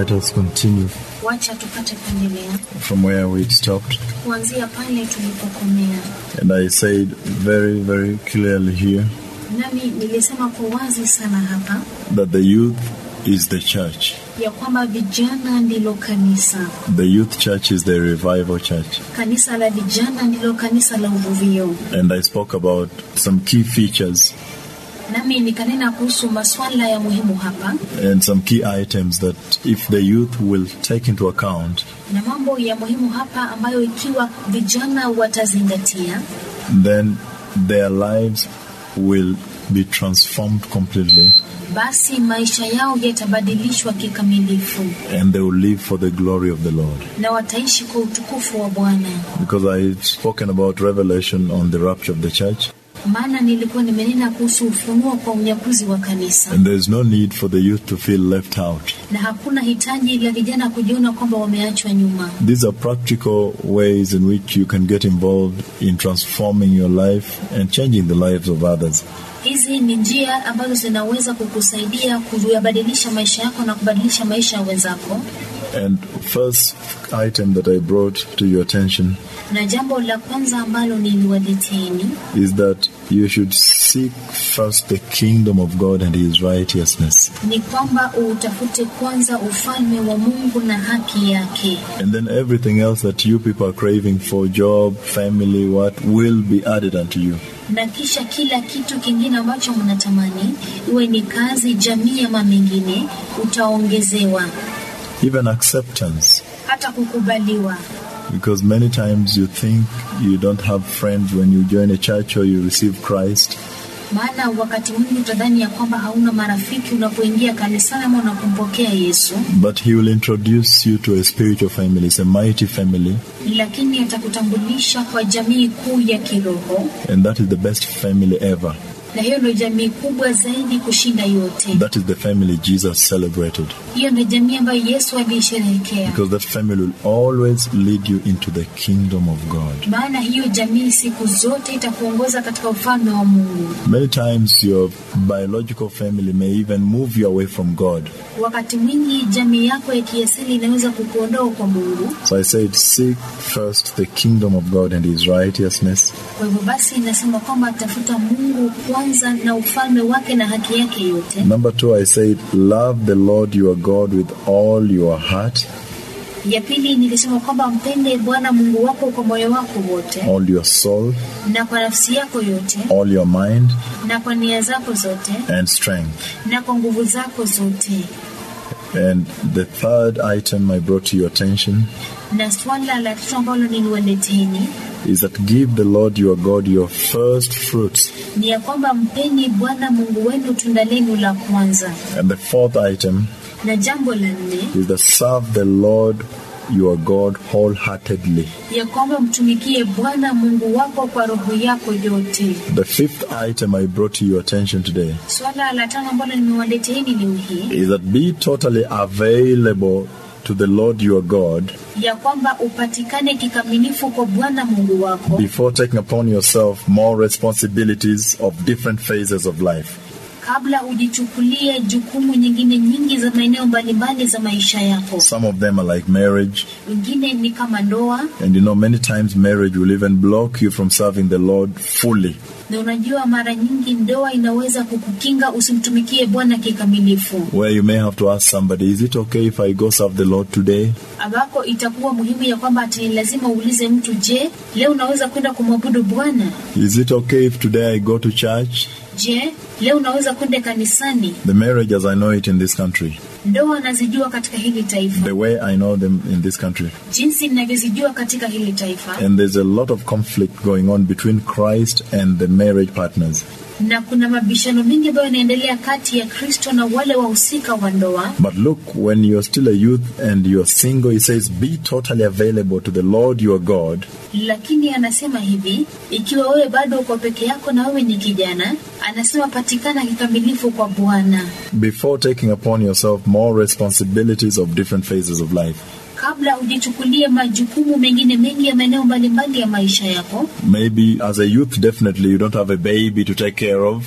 let us continue Wacha tupate kuendelea from where we stopped. kuanzia pale tulipokomea. And I said very, very clearly here Nami nilisema kwa wazi sana hapa that the youth is the church. ya kwamba vijana ndilo kanisa. The youth church is the revival church. Kanisa la vijana ndilo kanisa la uvuvio. And I spoke about some key features Nami nikanena kuhusu maswala ya muhimu hapa and some key items that if the youth will take into account, na mambo ya muhimu hapa ambayo ikiwa vijana watazingatia, then their lives will be transformed completely basi maisha yao yatabadilishwa kikamilifu and they will live for the glory of the Lord. na wataishi kwa utukufu wa Bwana. Because I've spoken about revelation on the rapture of the church, Maana nilikuwa nimenena kuhusu ufunuo kwa unyakuzi wa kanisa, and there is no need for the youth to feel left out. na hakuna hitaji la vijana kujiona kwamba wameachwa nyuma. These are practical ways in which you can get involved in transforming your life and changing the lives of others. Hizi ni njia ambazo zinaweza kukusaidia kuyabadilisha maisha yako na kubadilisha maisha ya wenzako. And first item that I brought to your attention Na jambo la kwanza ambalo niliwaleteni is that you should seek first the kingdom of God and his righteousness. ni kwamba utafute kwanza ufalme wa Mungu na haki yake, And then everything else that you people are craving for job, family, what will be added unto you. na kisha kila kitu kingine ambacho mnatamani, iwe ni kazi, jamii ama mengine, utaongezewa Even acceptance. hata kukubaliwa. Because many times you think you don't have friends when you join a church or you receive Christ. Maana wakati mwingi utadhani ya kwamba hauna marafiki unapoingia kanisani ama unapompokea Yesu, But he will introduce you to a spiritual family. It's a mighty family, lakini atakutambulisha kwa jamii kuu ya kiroho, and that is the best family ever. na hiyo ndio jamii kubwa zaidi kushinda yote. That is the family Jesus celebrated. Hiyo ndio jamii ambayo Yesu aliisherehekea, Because that family will always lead you into the kingdom of God. maana hiyo jamii siku zote itakuongoza katika ufalme wa Mungu. Many times your biological family may even move you away from God. Wakati mwingi jamii yako ya kiasili inaweza kukuondoa kwa Mungu. So I said, seek first the kingdom of God and his righteousness, Kwa hivyo basi, inasema kwamba tafuta Mungu kwanza na ufalme wake na haki yake yote. Number two, I said, love the Lord your God with all your heart, Ya pili nilisema kwamba mpende Bwana Mungu wako kwa moyo wako wote all your soul, na kwa nafsi yako yote all your mind, na kwa nia zako zote and strength. na kwa nguvu zako zote. And the third item I brought to your attention Na swala la tatu ambalo niliwaleteni is that give the Lord your God your first fruits. ni ya kwamba mpeni Bwana Mungu wenu tunda lenu la kwanza, And the fourth item na jambo la nne is that serve the Lord your God wholeheartedly. ya kwamba mtumikie Bwana Mungu wako kwa roho yako yote. The fifth item I brought to your attention today Swala la tano ambalo nimewaleteeni leo hii is that be totally available to the Lord your God ya kwamba upatikane kikamilifu kwa Bwana Mungu wako before taking upon yourself more responsibilities of different phases of life. kabla ujichukulie jukumu nyingine nyingi za maeneo mbalimbali za maisha yako. Some of them are like marriage, Wengine ni kama ndoa, and you know, many times marriage will even block you from serving the Lord fully. na unajua mara nyingi ndoa inaweza kukukinga usimtumikie Bwana kikamilifu, Where you may have to ask somebody, is it okay if I go serve the Lord today? ambako itakuwa muhimu ya kwamba ati lazima uulize mtu, je, leo unaweza kwenda kumwabudu Bwana? Is it okay if today I go to church? Je, leo unaweza kwenda kanisani? The marriage as I know it in this country, Ndoa nazijua katika hili taifa, the way I know them in this country. jinsi ninavyozijua katika hili taifa, And there's a lot of conflict going on between Christ and the marriage partners. na kuna mabishano mengi ambayo yanaendelea kati ya Kristo na wale wahusika wa ndoa. But look, when you're still a youth and you're single, he says, be totally available to the Lord your God Lakini anasema hivi, ikiwa wewe bado uko peke yako na wewe ni kijana, anasema patikana kikamilifu kwa Bwana before taking upon yourself more responsibilities of different phases of life. kabla ujichukulie majukumu mengine mengi ya maeneo mbalimbali ya maisha yako. Maybe as a youth, definitely you don't have a baby to take care of.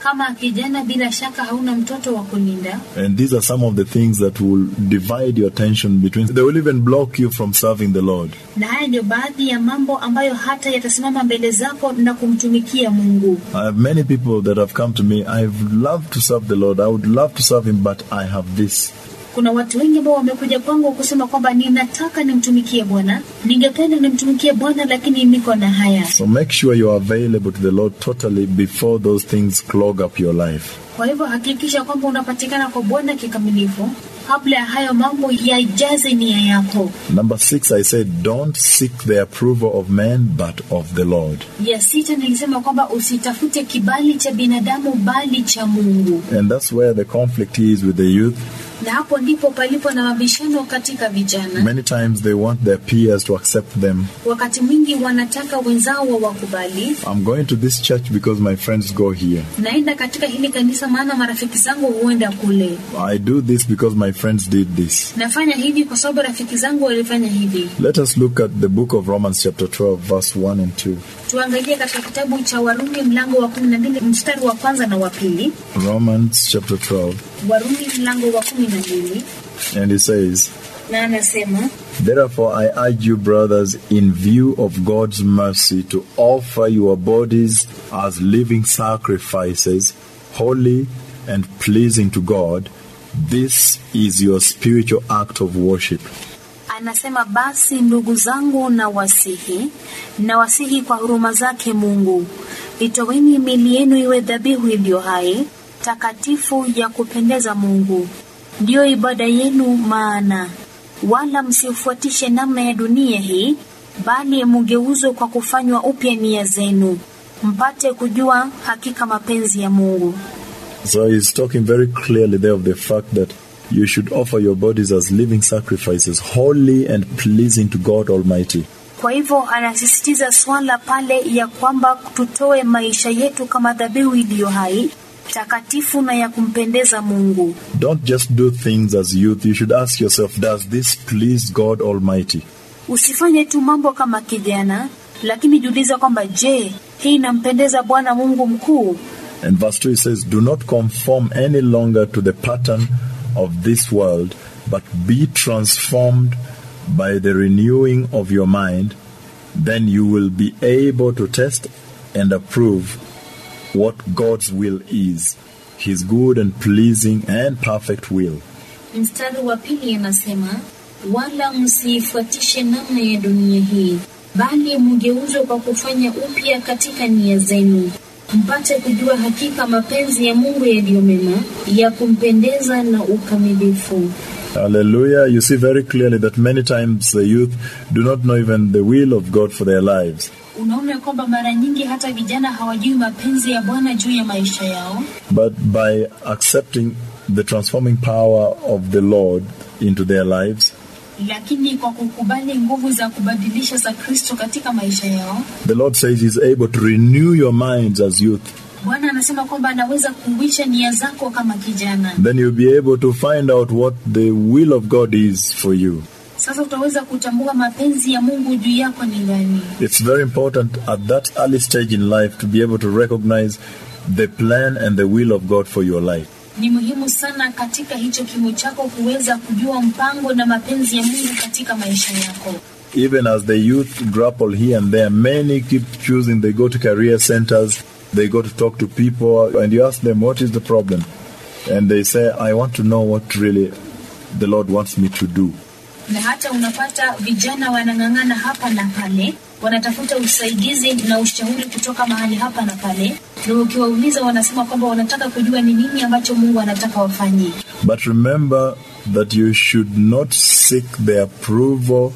Kama kijana, bila shaka hauna mtoto wa kulinda, And these are some of the things that will divide your attention between. They will even block you from serving the Lord. na haya ndio baadhi ya mambo ambayo hata yatasimama mbele zako na kumtumikia Mungu. I have many people that have come to me. I've loved to serve the Lord. I would love to serve Him, but I have this. Kuna watu wengi ambao wamekuja kwangu kusema kwamba ninataka nimtumikie Bwana, ningependa nimtumikie Bwana, lakini niko na haya. So make sure you are available to the Lord totally before those things clog up your life. Kwa hivyo hakikisha kwamba unapatikana kwa Bwana kikamilifu kabla ya hayo mambo yajaze nia yako. Number six, I said, don't seek the approval of men, but of the Lord. Ya sita nilisema kwamba usitafute kibali cha binadamu bali cha Mungu, And that's where the conflict is with the youth. na hapo ndipo palipo na mabishano katika vijana. Many times they want their peers to accept them. Wakati mwingi wanataka wenzao wawakubali. I'm going to this church because my friends go here. Naenda katika hili kanisa maana marafiki zangu huenda kule. I do this because my friends did this. Nafanya hivi kwa sababu rafiki zangu walifanya hivi. Let us look at the book of Romans, chapter 12, verse 1 and 2. Tuangalie katika kitabu cha Warumi mlango wa 12 mstari wa kwanza na wa pili. Romans, chapter 12, Warumi mlango wa 12 and it says, na anasema Therefore, I urge you, brothers, in view of God's mercy, to offer your bodies as living sacrifices, holy and pleasing to God. This is your spiritual act of worship. Anasema basi ndugu zangu na wasihi na wasihi kwa huruma zake Mungu, itoweni mili yenu iwe dhabihu iliyo hai takatifu ya kupendeza Mungu, ndiyo ibada yenu. Maana wala msifuatishe namna ya dunia hii, bali mugeuzwe kwa kufanywa upya nia zenu, mpate kujua hakika mapenzi ya Mungu. So he's talking very clearly there of the fact that you should offer your bodies as living sacrifices, holy and pleasing to God Almighty. Kwa hivyo anasisitiza swala pale ya kwamba tutoe maisha yetu kama dhabihu iliyo hai takatifu na ya kumpendeza Mungu. Don't just do things as youth. You should ask yourself, does this please God Almighty? Usifanye tu mambo kama kijana, lakini jiulize kwamba je, hii inampendeza Bwana Mungu mkuu? And verse 2 it says, Do not conform any longer to the pattern of this world, but be transformed by the renewing of your mind. Then you will be able to test and approve what God's will is, His good and pleasing and perfect will. Mstari wa pili anasema, wala msiifuatishe namna ya dunia hii, bali mgeuzwe kwa kufanya upya katika nia zenu, mpate kujua hakika mapenzi ya Mungu yaliyo mema, ya kumpendeza na ukamilifu. Hallelujah. You see very clearly that many times the youth do not know even the will of God for their lives. Unaona kwamba mara nyingi hata vijana hawajui mapenzi ya Bwana juu ya maisha yao, But by accepting the transforming power of the Lord into their lives, lakini kwa kukubali nguvu za kubadilisha za Kristo katika maisha yao, the Lord says He's able to renew your minds as youth. Bwana anasema kwamba anaweza kuuisha nia zako kama kijana. Then you'll be able to find out what the will of God is for you. Sasa utaweza kutambua mapenzi ya Mungu juu yako ni gani. It's very important at that early stage in life to be able to recognize the plan and the will of God for your life. Ni muhimu sana katika hicho kimo chako kuweza kujua mpango na mapenzi ya Mungu katika maisha yako. Even as the youth grapple here and there, many keep choosing, they go to career centers, they go to talk to people, and you ask them, What is the problem? And they say, I want to know what really the Lord wants me to do. Na hata unapata vijana wanang'ang'ana hapa na pale, wanatafuta usaidizi na ushauri kutoka mahali hapa na pale, na ukiwauliza wanasema kwamba wanataka kujua ni nini ambacho Mungu anataka wafanye. But remember that you should not seek the approval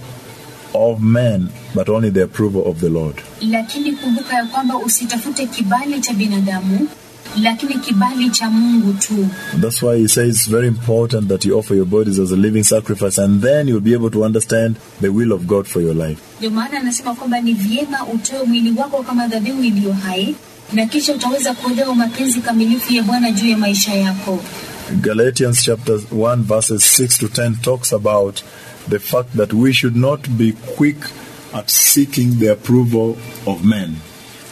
of men, but only the approval of the Lord. Lakini kumbuka ya kwamba usitafute kibali cha binadamu, lakini kibali cha Mungu tu. That's why he says it's very important that you offer your bodies as a living sacrifice, and then you'll be able to understand the will of God for your life. Ndio maana anasema kwamba ni vyema utoe mwili wako kama dhabihu iliyo hai, na kisha utaweza kuelewa mapenzi kamilifu ya Bwana juu ya maisha yako. Galatians chapter 1 verses 6 to 10 talks about the fact that we should not be quick at seeking the approval of men.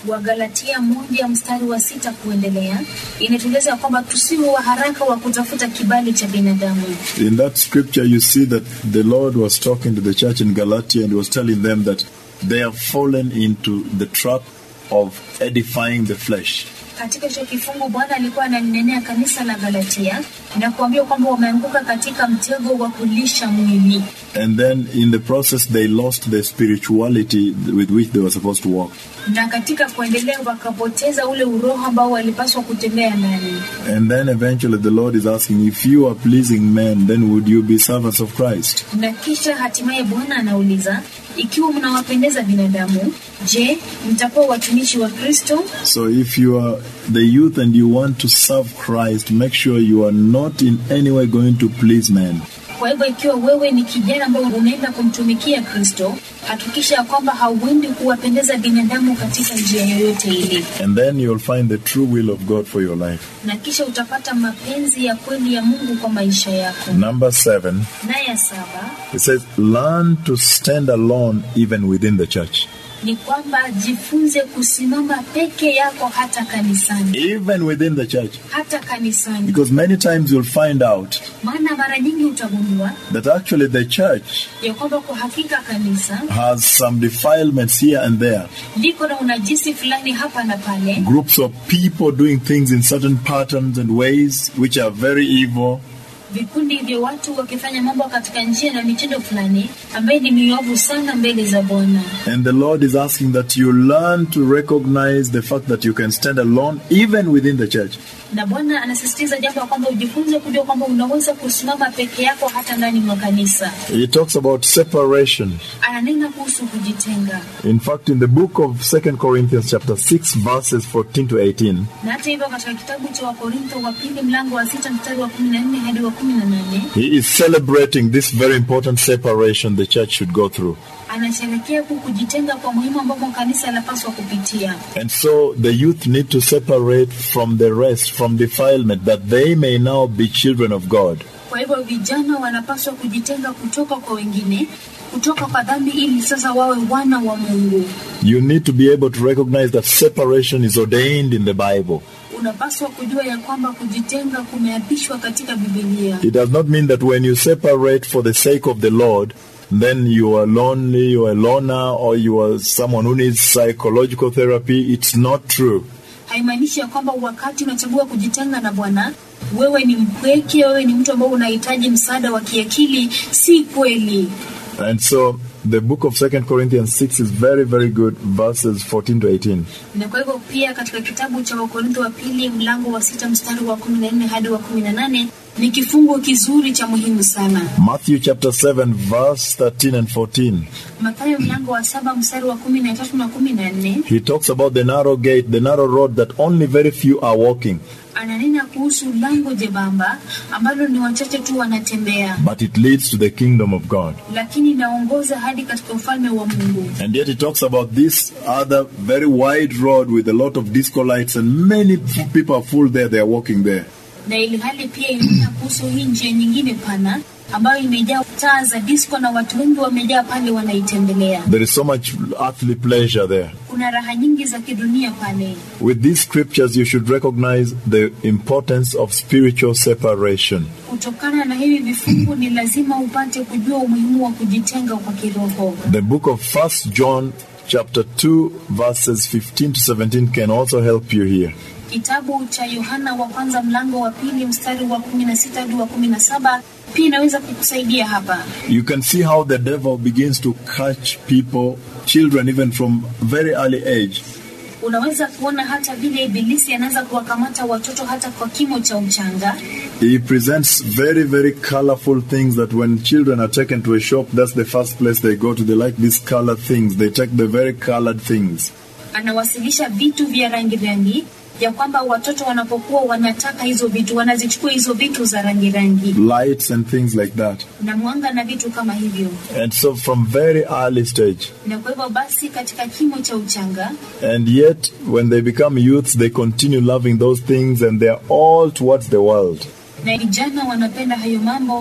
Wagalatia moja mstari wa sita kuendelea inatueleza kwamba tusiwe wa haraka wa kutafuta kibali cha binadamu. In that scripture, you see that the Lord was talking to the church in Galatia and was telling them that they have fallen into the trap of edifying the flesh. Katika hicho kifungu Bwana alikuwa analinenea kanisa la Galatia na kuambia kwamba wameanguka katika mtego wa kulisha mwili, And then in the process, they lost the spirituality with which they were supposed to walk. na katika kuendelea wakapoteza ule uroho ambao walipaswa kutembea ndani. And then eventually, the Lord is asking, if you are pleasing men, then would you be servants of Christ? Na kisha hatimaye Bwana anauliza, ikiwa mnawapendeza binadamu, je, mtakuwa watumishi wa Kristo? So if you are the youth and you want to serve Christ, make sure you are not in any way going to please men. Kwa hivyo ikiwa wewe ni kijana ambaye unaenda kumtumikia Kristo, hakikisha ya kwamba hauendi kuwapendeza binadamu katika njia yoyote ile, And then you'll find the true will of God for your life. na kisha utapata mapenzi ya kweli ya Mungu kwa maisha yako. Number seven, Na ya saba it says, learn to stand alone even within the church. ni kwamba jifunze kusimama peke yako hata kanisani, Even within the church. hata kanisani, Because many times you'll find out maana mara nyingi utagundua that actually the church ya kwamba kwa hakika kanisa has some defilements here and there. liko na unajisi fulani hapa na pale, Groups of people doing things in certain patterns and ways which are very evil. vikundi vya watu wakifanya mambo katika njia na mitindo fulani ambaye ni miovu sana mbele za Bwana. And the Lord is asking that you learn to recognize the fact that you can stand alone even within the church. Na Bwana anasisitiza jambo ya kwamba ujifunze kujua kwamba unaweza kusimama peke yako hata ndani mwa kanisa. He talks about separation. Ananena kuhusu kujitenga, In fact, in the book of 2 Corinthians chapter 6 verses 14 to 18, na hata hivyo katika kitabu cha Wakorintho wa pili mlango wa sita mstari wa kumi na nne hadi wa kumi na nane he is celebrating this very important separation the church should go through. anasherekea huku kujitenga kwa muhimu ambapo kanisa lapaswa kupitia. And so the youth need to separate from the rest, from defilement, that they may now be children of God. Kwa hivyo vijana wanapaswa kujitenga kutoka kwa wengine, kutoka kwa dhambi, ili sasa wawe wana wa Mungu. You need to be able to recognize that separation is ordained in the Bible. Unapaswa kujua ya kwamba kujitenga kumeapishwa katika Biblia. It does not mean that when you separate for the sake of the Lord, then you are lonely, you are a loner, or you are someone who needs psychological therapy. It's not true. Haimaanishi ya kwamba wakati unachagua kujitenga na Bwana wewe ni mpweke, wewe ni mtu ambao unahitaji msaada wa kiakili. Si kweli. And so the book of Second Corinthians 6 is very, very good, verses 14 to 18. Na kwa hivyo pia katika kitabu cha Wakorintho wa pili mlango wa sita mstari wa kumi na nne hadi wa kumi na nane ni kifungu kizuri cha muhimu sana. Matthew chapter 7, verse 13 and 14. Mathayo mlango wa saba mstari wa kumi na tatu na kumi na nne He talks about the narrow gate, the narrow road that only very few are walking, ananena kuhusu lango jebamba ambalo ni wachache tu wanatembea, but it leads to the kingdom of God. lakini inaongoza hadi katika ufalme wa Mungu. And yet he talks about this other very wide road with a lot of disco lights, and many f- people are full there, they are walking there. Na ili hali pia inanena kuhusu hii njia nyingine pana ambayo imejaa taa za disco na watu wengi wamejaa pale wanaitembelea. There is so much earthly pleasure there. Kuna raha nyingi za kidunia pale. With these scriptures, you should recognize the importance of spiritual separation. Kutokana na hivi vifungu, ni lazima upate kujua umuhimu wa kujitenga kwa kiroho. The book of First John, chapter 2, verses 15 to 17, can also help you here. Kitabu cha Yohana wa kwanza mlango wa pili mstari wa kumi na sita hadi wa kumi na saba pia inaweza kukusaidia hapa. You can see how the devil begins to catch people, children, even from very early age. Unaweza kuona hata vile Ibilisi anaweza kuwakamata watoto hata kwa kimo cha uchanga. He presents very, very colorful things that when children are taken to a shop, that's the first place they go to. They like these colored things. They take the very colored things. Anawasilisha vitu vya rangi rangi ya kwamba watoto wanapokuwa wanataka hizo vitu wanazichukua hizo vitu za rangi rangi lights and things like that. na mwanga na vitu kama hivyo. And so from very early stage, Na kwa hivyo basi, katika kimo cha uchanga and yet when they become youths, they continue loving those things and they're all towards the world. na vijana wanapenda hayo mambo,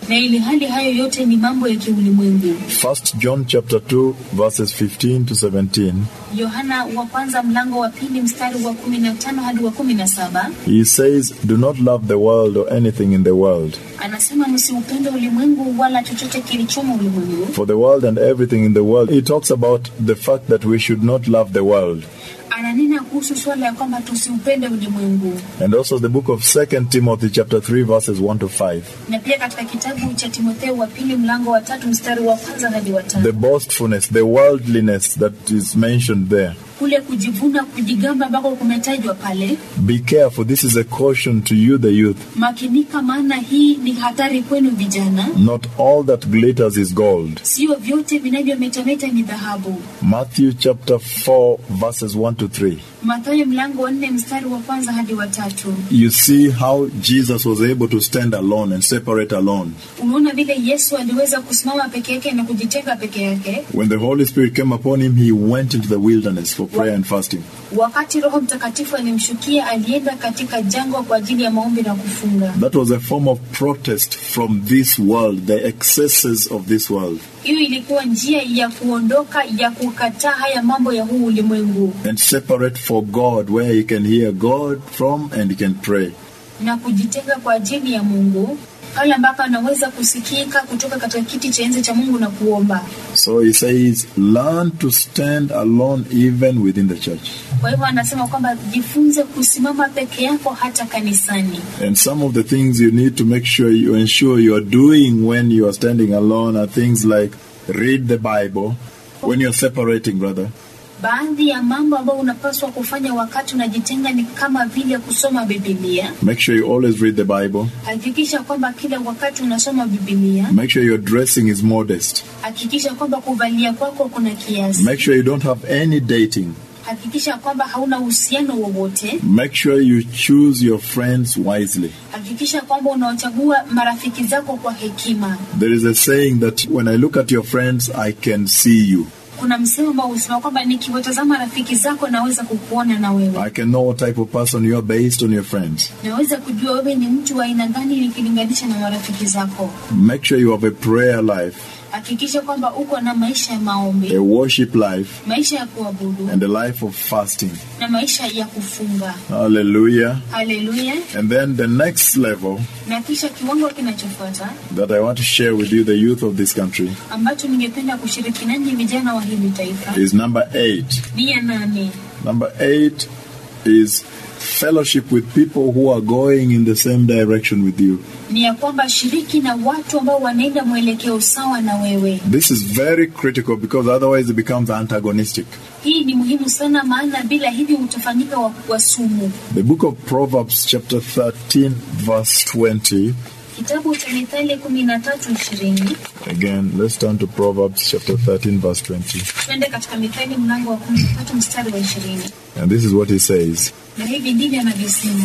na ili hali hayo yote ni mambo ya kiulimwengu. First John chapter 2 verses 15 to 17. Yohana wa kwanza mlango wa pili mstari wa kumi na tano hadi wa kumi na saba He says, Do not love the world or anything in the world. anasema msiupende ulimwengu wala chochote kilichomo ulimwengu. For the world and everything in the world, he talks about the fact that we should not love the world. Ananena kuhusu swala ya kwamba tusiupende ulimwengu, And also the book of Second Timothy chapter 3 verses 1 to 5. na pia katika kitabu cha Timotheo wa pili mlango wa tatu mstari wa kwanza hadi wa The tano boastfulness, the worldliness that is mentioned there. kule kujivuna, kujigamba ambako kumetajwa pale. Be careful. This is a caution to you, the youth. Makinika, maana hii ni hatari kwenu vijana. Not all that glitters is gold. Sio vyote vinavyometameta ni dhahabu. Matthew chapter 4 verses 1 to 3. Mathayo mlango wa nne mstari wa kwanza hadi wa tatu. You see how Jesus was able to stand alone and separate alone. Unaona vile Yesu aliweza kusimama peke yake na kujitenga peke yake. When the Holy Spirit came upon him, he went into the wilderness for prayer and fasting. Wakati Roho Mtakatifu alimshukia, alienda katika jangwa kwa ajili ya maombi na kufunga. That was a form of protest from this world, the excesses of this world, Hiyo ilikuwa njia ya kuondoka, ya kukataa haya mambo ya huu ulimwengu and separate for God, where he can hear God from and he can pray. na kujitenga kwa ajili ya Mungu, pale ambapo anaweza kusikika kutoka katika kiti cha enzi cha Mungu na kuomba. So he says, learn to stand alone even within the church. Kwa hivyo anasema kwamba jifunze kusimama peke yako hata kanisani. And some of the things you need to make sure you ensure you are doing when you are standing alone are things like read the Bible when you're separating, brother. Baadhi ya mambo ambayo unapaswa kufanya wakati unajitenga ni kama vile kusoma Biblia. Make sure you always read the Bible. Hakikisha kwamba kila wakati unasoma Biblia. Make sure your dressing is modest. Hakikisha kwamba kuvalia kwako kuna kiasi. Make sure you don't have any dating. Hakikisha kwamba hauna uhusiano wowote. Make sure you choose your friends wisely. Hakikisha kwamba unawachagua marafiki zako kwa hekima. There is a saying that when I look at your friends, I can see you. Kuna msemo ambao husema kwamba nikiwatazama rafiki zako naweza kukuona na wewe, I can know what type of person you are based on your friends. naweza kujua wewe ni mtu wa aina gani nikilinganisha na marafiki zako. Make sure you have a prayer life, Hakikisha kwamba uko na maisha ya maombi, a worship life, maisha ya kuabudu and a life of fasting. na maisha ya kufunga. Hallelujah. Haleluya! And then the next level Na kisha kiwango kinachofuata that I want to share with you, the youth of this country, ambacho ningependa kushiriki nanyi vijana wa hili taifa is number eight. ni ya nane. Number eight is fellowship with people who are going in the same direction with you. Ni ya kwamba shiriki na watu ambao wanaenda mwelekeo sawa na wewe. This is very critical because otherwise it becomes antagonistic. Hii ni muhimu sana, maana bila hivyo utafanyika wa, wa sumu. The book of Proverbs, chapter 13, verse 20. Kitabu cha Mithali kumi na tatu ishirini. Again, let's turn to Proverbs, chapter 13, verse 20. Twende katika Mithali mlango wa kumi na tatu mstari wa ishirini, And this is what he says. na hivi ndivyo anavyosema: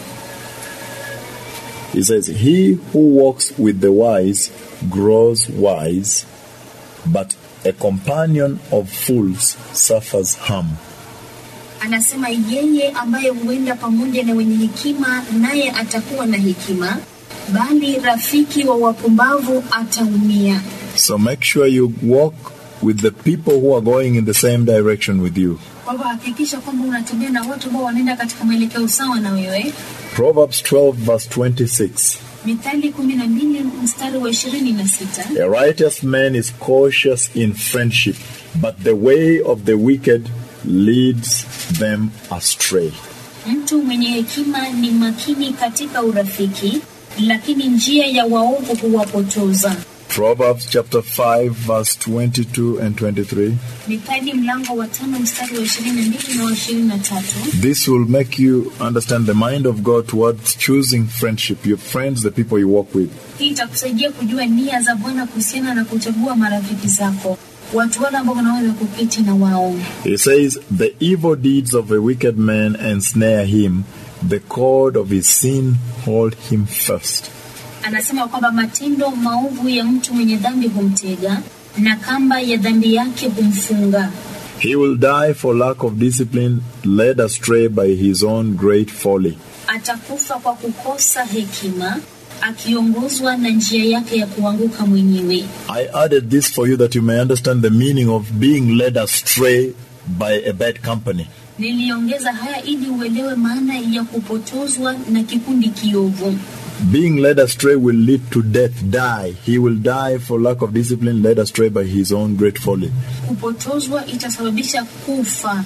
He says, He who walks with the wise grows wise, but a companion of fools suffers harm. anasema yeye ambaye huenda pamoja na wenye hekima, naye atakuwa na hekima, bali rafiki wa wapumbavu ataumia. So make sure you walk with the people who are going in the same direction with you. Kwa hivyo hakikisha kwamba unatembea na watu ambao wanaenda katika mwelekeo sawa na wewe. Proverbs 12, verse 26. Mithali kumi na mbili mstari wa ishirini na sita A righteous man is cautious in friendship, but the way of the wicked leads them astray. mtu mwenye hekima ni makini katika urafiki, lakini njia ya waovu huwapotoza. Proverbs chapter 5, verse 22 and 23. Mithali mlango wa tano mstari wa ishirini na mbili na wa ishirini na tatu This will make you understand the mind of God towards choosing friendship, your friends, the people you walk with. Hii itakusaidia kujua nia za Bwana kuhusiana na kuchagua marafiki zako, watu wale ambao unaweza kuketi na wao. He says, The evil deeds of a wicked man ensnare him, the cord of his sin hold him fast. Anasema kwamba matendo maovu ya mtu mwenye dhambi humtega na kamba ya dhambi yake humfunga. He will die for lack of discipline, led astray by his own great folly. Atakufa kwa kukosa hekima, akiongozwa na njia yake ya kuanguka mwenyewe. I added this for you that you may understand the meaning of being led astray by a bad company. Niliongeza haya ili uelewe maana ya kupotozwa na kikundi kiovu. Being led astray will lead to death, die. He will die for lack of discipline, led astray by his own great folly. Kupotozwa itasababisha kufa.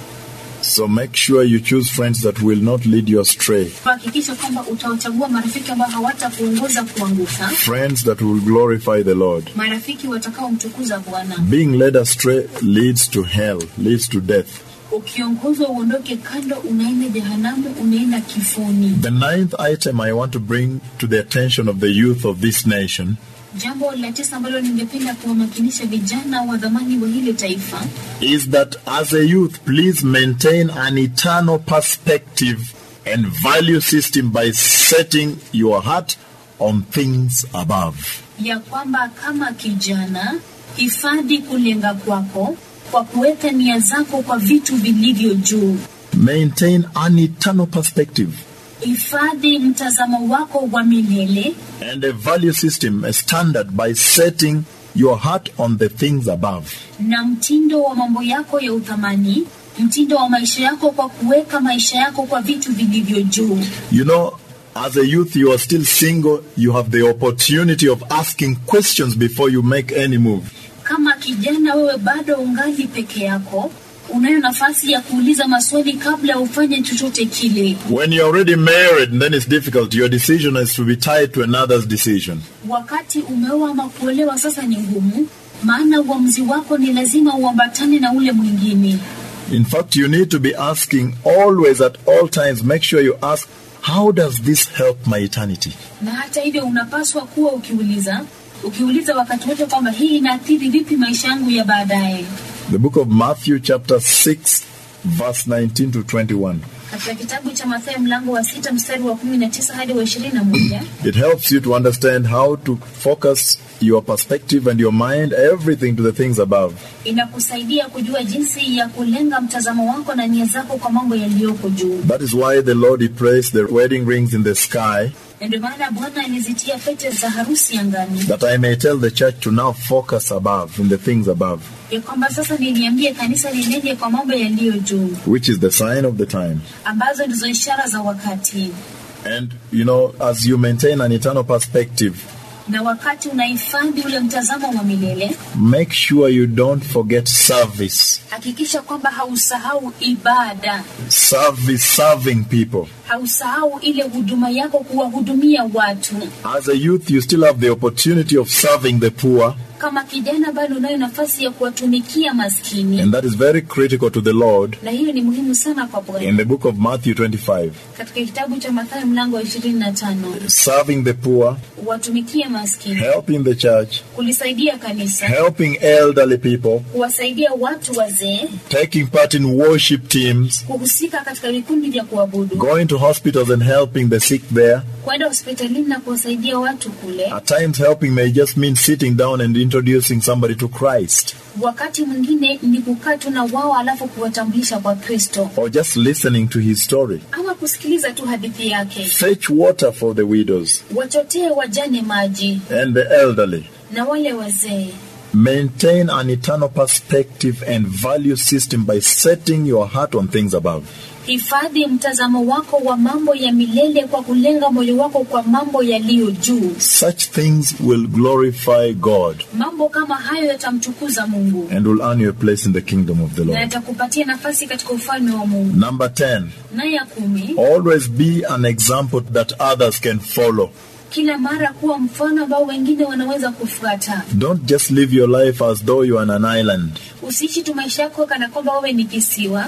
So make sure you choose friends that will not lead you astray. Hakikisha kwamba utawachagua marafiki ambao hawatakuongoza kuanguka, Friends that will glorify the Lord. marafiki watakaomtukuza Bwana. Being led astray leads to hell, leads to death. Ukiongozwa uondoke kando, unaenda jehanamu, unaenda kifuni. The ninth item I want to bring to the attention of the youth of this nation Jambo la tisa ambalo ningependa kuwamakinisha vijana wa dhamani wa hili taifa is that as a youth, please maintain an eternal perspective and value system by setting your heart on things above. ya kwamba kama kijana, hifadhi kulenga kwako kwa kuweka nia zako kwa vitu vilivyo juu. Maintain an eternal perspective Hifadhi mtazamo wako wa milele and a value system, a standard by setting your heart on the things above. na mtindo wa mambo yako ya uthamani, mtindo wa maisha yako kwa kuweka maisha yako kwa vitu vilivyo juu. You know, as a youth, you are still single, you have the opportunity of asking questions before you make any move. Kama kijana, wewe bado ungali peke yako, unayo nafasi ya kuuliza maswali kabla ufanye chochote kile. When you're already married, then it's difficult. Your decision is to be tied to another's decision. Wakati umeoa ama kuolewa sasa ni ngumu, maana uamuzi wako ni lazima uambatane na ule mwingine. In fact, you need to be asking always at all times, make sure you ask, how does this help my eternity? Na hata hivyo unapaswa kuwa ukiuliza ukiuliza wakati wote kwamba hii inaathiri vipi maisha yangu ya baadaye. The book of Matthew, chapter 6, verse 19 to 21. Katika kitabu cha Mathayo mlango wa sita mstari wa kumi na tisa hadi wa ishirini na moja It helps you to understand how to focus your perspective and your mind, everything to the things above. inakusaidia kujua jinsi ya kulenga mtazamo wako na nia zako kwa mambo yaliyoko juu. That is why the Lord He placed the wedding rings in the sky, Na ndio maana Bwana alizitia pete za harusi angani, that I may tell the church to now focus above, in the things above, ya kwamba sasa niliambie kanisa linende kwa mambo yaliyo juu, which is the sign of the time. ambazo ndizo ishara za wakati. And, you know, as you maintain an eternal perspective, Na wakati unahifadhi ule mtazamo wa milele, make sure you don't forget service. hakikisha kwamba hausahau ibada, Service, serving people. hausahau ile huduma yako kuwahudumia watu. As a youth, you still have the opportunity of serving the poor, Kama kijana bado unayo nafasi ya kuwatumikia maskini, and that is very critical to the Lord na hiyo ni muhimu sana kwa in Bwana. the book of Matthew 25. Katika kitabu cha Mathayo mlango wa ishirini na tano Serving the poor, watumikie maskini, helping the church, kulisaidia kanisa, helping elderly people, kuwasaidia watu wazee, taking part in worship teams, kuhusika katika vikundi vya kuabudu, going to hospitals and helping the sick there. kwenda hospitalini na kuwasaidia watu kule. At times, helping may just mean sitting down and introducing somebody to Christ, Wakati mwingine ni kukaa tu na wao alafu kuwatambulisha kwa Kristo, or just listening to his story. ama kusikiliza tu hadithi yake. Fetch water for the widows Wachotee wajane maji and the elderly. na wale wazee. Maintain an eternal perspective and value system by setting your heart on things above. Hifadhi mtazamo wako wa mambo ya milele kwa kulenga moyo wako kwa mambo yaliyo juu. Such things will glorify God Mambo kama hayo yatamtukuza Mungu and will earn you a place in the kingdom of the na Lord. yatakupatia nafasi katika ufalme wa Mungu. Number 10, Na ya kumi, always be an example that others can follow. kila mara kuwa mfano ambao wengine wanaweza kufuata. Don't just live your life as though you are on an island. Usiishi tu maisha yako kana kwamba wewe ni kisiwa.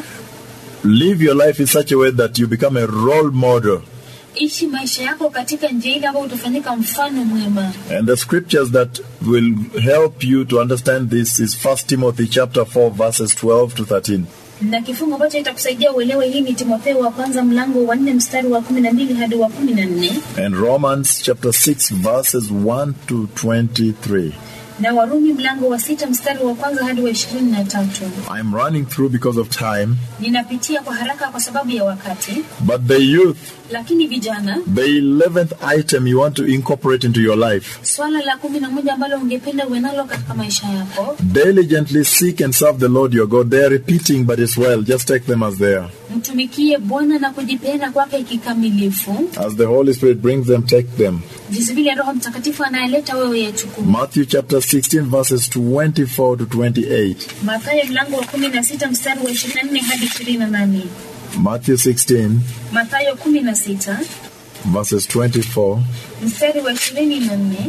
Live your life in such a way that you become a role model. Ishi maisha yako katika njia ile ambayo utafanyika mfano mwema. And the scriptures that will help you to understand this is 1 Timothy chapter 4 verses 12 to 13. Na kifungo ambacho itakusaidia uelewe hii ni Timotheo wa kwanza mlango wa nne mstari wa kumi na mbili hadi wa kumi na nne And Romans chapter 6 verses 1 to 23. na Warumi mlango wa sita mstari wa kwanza hadi wa ishirini na tatu. I'm running through because of time, Ninapitia kwa haraka kwa sababu ya wakati, but the youth, lakini vijana, the 11th item you want to incorporate into your life. swala la kumi na moja ambalo ungependa uwe nalo katika maisha yako, Diligently seek and serve the Lord your God. They are repeating, but it's well. Just take them as they are. mtumikie Bwana na kujipeana kwake kikamilifu, As the Holy Spirit brings them, take them. jinsi vile Roho Mtakatifu anayeleta wewe yachukua. Matthew chapter 16, verses 24 to 28. Mathayo mlango wa kumi na sita mstari wa ishirini na nne hadi ishirini na nane. Matthew 16, Mathayo kumi na sita verses 24, mstari wa ishirini na nne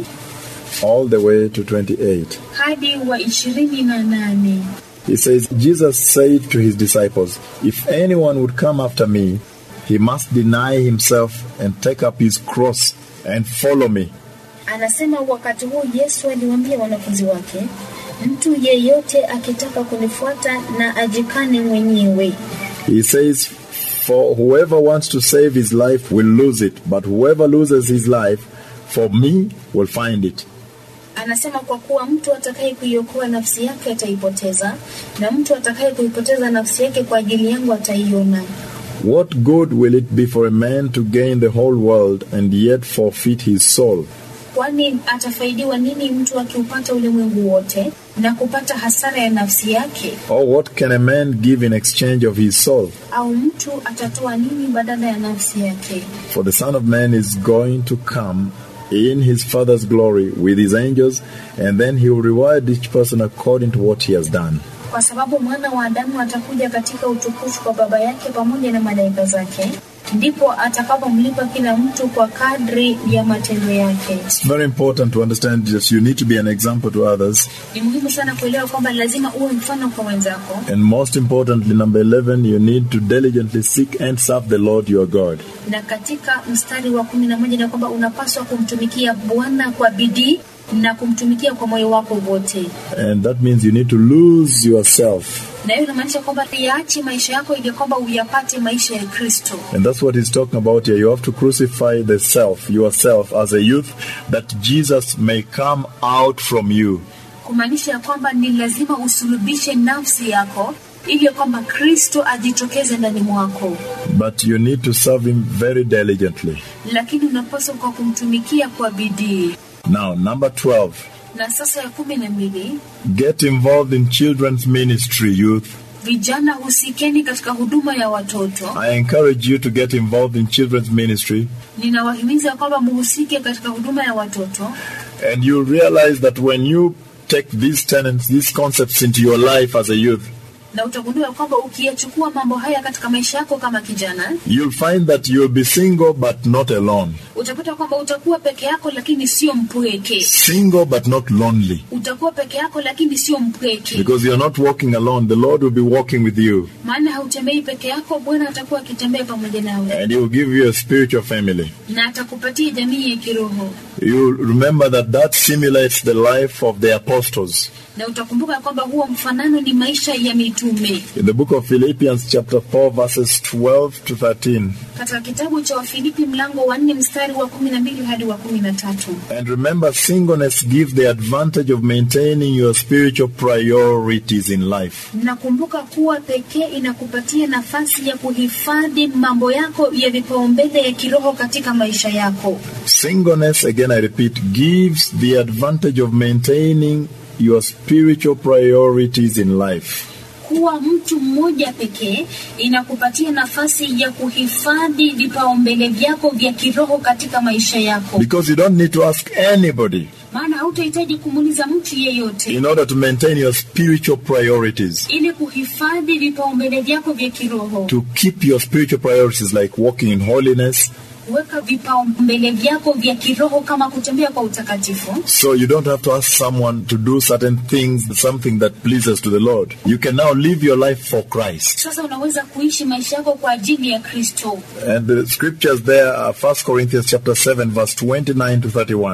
all the way to 28. hadi wa ishirini na nane. He says, Jesus said to his disciples, If anyone would come after me, he must deny himself and take up his cross and follow me. Anasema wakati huu Yesu aliwaambia wanafunzi wake, mtu yeyote akitaka kunifuata na ajikane mwenyewe. He says, For whoever wants to save his life will lose it, but whoever loses his life for me will find it. Anasema kwa kuwa mtu atakaye kuiokoa nafsi yake ataipoteza, na mtu atakaye kuipoteza nafsi yake kwa ajili yangu ataiona. What good will it be for a man to gain the whole world and yet forfeit his soul? Kwani atafaidiwa nini mtu akiupata ulimwengu wote na kupata hasara ya nafsi yake? Or what can a man give in exchange of his soul? Au mtu atatoa nini badala ya nafsi yake? For the Son of Man is going to come in his Father's glory with his angels, and then he will reward each person according to what he has done. Kwa sababu mwana wa Adamu atakuja katika utukufu kwa Baba yake pamoja na malaika zake, ndipo atakapomlipa kila mtu kwa kadri ya matendo yake. It's very important to understand that you need to be an example to others. Ni muhimu sana kuelewa kwamba lazima uwe mfano kwa wenzako, And most importantly, number 11, you need to diligently seek and serve the Lord your God. na katika mstari wa kumi na moja ni kwamba unapaswa kumtumikia Bwana kwa bidii na kumtumikia kwa moyo wako wote, And that means you need to lose yourself. na hiyo inamaanisha kwamba yaache maisha yako ili kwamba uyapate maisha ya Kristo. And that's what he's talking about here. You have to crucify the self, yourself, as a youth, that Jesus may come out from you. kumaanisha ya kwamba ni lazima usulubishe nafsi yako ili kwamba Kristo ajitokeze ndani mwako, But you need to serve him very diligently. lakini unapaswa kwa kumtumikia kwa bidii. Now, number 12. Na sasa ya kumi na mbili, Get involved in children's ministry, youth. vijana husikeni katika huduma ya watoto. I encourage you to get involved in children's ministry, Ninawahimiza kwamba muhusike katika huduma ya watoto, and you'll realize that when you take these tenets, these concepts into your life as a youth, na utagundua kwamba ukiyachukua mambo haya katika maisha yako kama kijana, you'll find that you'll be single but not alone. utapata kwamba utakuwa peke yako, lakini sio mpweke. Single but not lonely. Utakuwa peke yako, lakini sio mpweke, Because you're not walking alone, the Lord will be walking with you, maana hautembei peke yako. Bwana atakuwa akitembea pamoja nawe and He will give you a spiritual family. na atakupatia jamii ya kiroho, You remember that that simulates the life of the apostles. na utakumbuka kwamba huo mfanano ni maisha ya mitume. In the book of Philippians, chapter 4, verses 12 to 13. Katika kitabu cha Wafilipi mlango wa nne mstari wa kumi na mbili hadi wa kumi na tatu. And remember, singleness gives the advantage of maintaining your spiritual priorities in life. Nakumbuka kuwa pekee inakupatia nafasi ya kuhifadhi mambo yako ya vipaumbele ya kiroho katika maisha yako. Singleness, again I repeat, gives the advantage of maintaining your spiritual priorities in life. Kuwa mtu mmoja pekee inakupatia nafasi ya kuhifadhi vipaumbele vyako vya kiroho katika maisha yako, Because you don't need to ask anybody maana hautahitaji kumuuliza mtu yeyote in order to maintain your spiritual priorities. ili kuhifadhi vipaumbele vyako vya kiroho, To keep your spiritual priorities like walking in holiness, kuweka vipaumbele vyako vya kiroho kama kutembea kwa utakatifu. So you don't have to ask someone to do certain things, something that pleases to the Lord. You can now live your life for Christ. Sasa unaweza kuishi maisha yako kwa ajili ya Kristo. And the scriptures there are 1 Corinthians chapter 7 verse 29 to 31.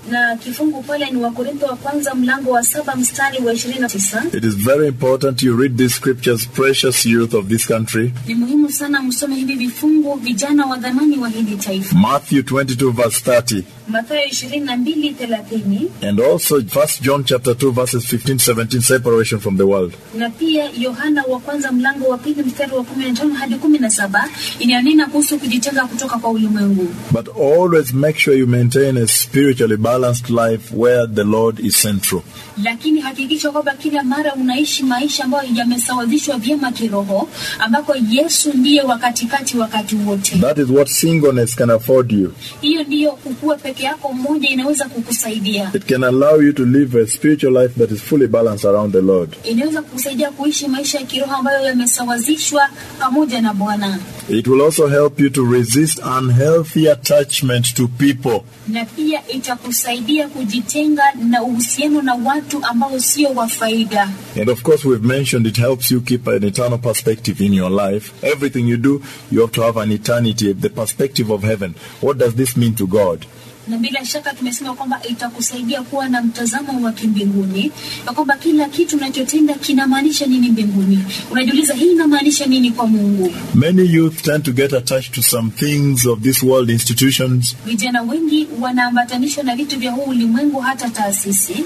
na kifungu pale ni Wakorintho wa kwanza mlango wa saba mstari wa ishirini na tisa. It is very important you read these scriptures, precious youth of this country. Ni muhimu sana msome hivi vifungu, vijana wa dhamani wa hili taifa. Matthew 22 verse 30 Mathayo ishirini na mbili thelathini and also 1 John chapter 2 verses 15 17 separation from the world. na pia Yohana wa kwanza mlango wa pili mstari wa kumi na tano hadi kumi na saba inayonena kuhusu kujitenga kutoka kwa ulimwengu. But always make sure you maintain a spiritually balanced life where the Lord is central. lakini hakikisha kwamba kila mara unaishi maisha ambayo yamesawazishwa vyema kiroho, ambako Yesu ndiye wa katikati wakati wote. That is what singleness can afford you. Hiyo ndiyo kukua peke yako mmoja inaweza kukusaidia, It can allow you to live a spiritual life that is fully balanced around the Lord. inaweza kukusaidia kuishi maisha ya kiroho ambayo yamesawazishwa pamoja na Bwana, It will also help you to resist unhealthy attachment to people. na pia itakusaidia kujitenga na uhusiano na watu ambao sio wa faida. And of course, we've mentioned it helps you keep an eternal perspective in your life. Everything you do, you have to have an eternity, the perspective of heaven. What does this mean to God? na bila shaka tumesema kwamba itakusaidia kuwa na mtazamo wa kimbinguni, na kwamba kila kitu unachotenda kinamaanisha nini mbinguni. Unajiuliza, hii inamaanisha nini kwa Mungu? Many youth tend to get attached to some things of this world institutions Vijana wengi wanaambatanishwa na vitu vya huu ulimwengu, hata taasisi.